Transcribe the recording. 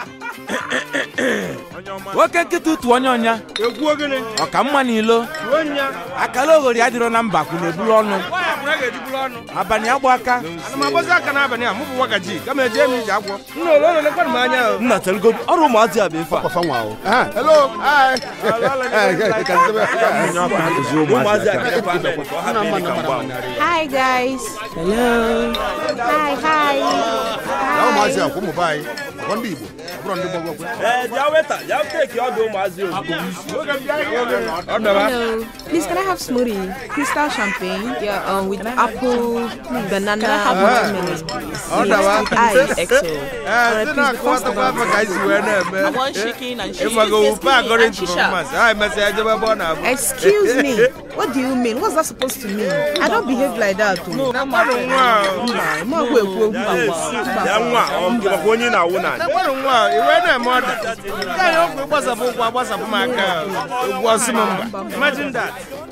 nwoke nkịta ụtụ onye ọnya egwu ogene ọka mma n'ilo ruo nya akala oghori adịrọ na mba kwụ na-ebulu ọnụ nwaanyị akwụna ga-ejiburu ọnụ abalị agba aka ana m agbazi aka n'abalị a mụ bụ nwagaji kama eje m ije agwọ nna ole ole lekwanụ m anya o nna telgodu ọrụ ụmụazị a bụ ife a Kwa fanwa o. Ah, hello. Hi. ụmụazị a ga-efe ame ka ọ hapụ ịdị ka mgba Hi guys. Hello. Hi, hi. Na ụmụazị a kwa ụmụ be anyị. Kwa ndị Igbo. Ọ bụrụ ndị gbagwo kwe. ee bịa weta bịa teki ọdụ ụmụazị ozugbo ọ dọba Hello. Please, can I have smoothie? Crystal champagne. Yeah, um, with apple, banana. Can I have watermelon? ọ dọba Ice, XO. ee ndị na-akọwatakwa afọ ka anyị si wee na-eme want chicken and cheese. ịmago wupe according to Shisha. performance anyị mesịa ejebe ebe ọ na-abụ Excuse me. What do you mean? What's that supposed to mean? I don't behave like that. oh. mmadụ nwa a, Ma ekwu ekwu okwu. bịa nwa ọ nke maka onye na-awụ na mmadụ nwa a, iwe na-eme ọda nke anyị ọkụ ịgbasapụ ụkwụ agbasapụ m aka egwu ọsị m mba imagine that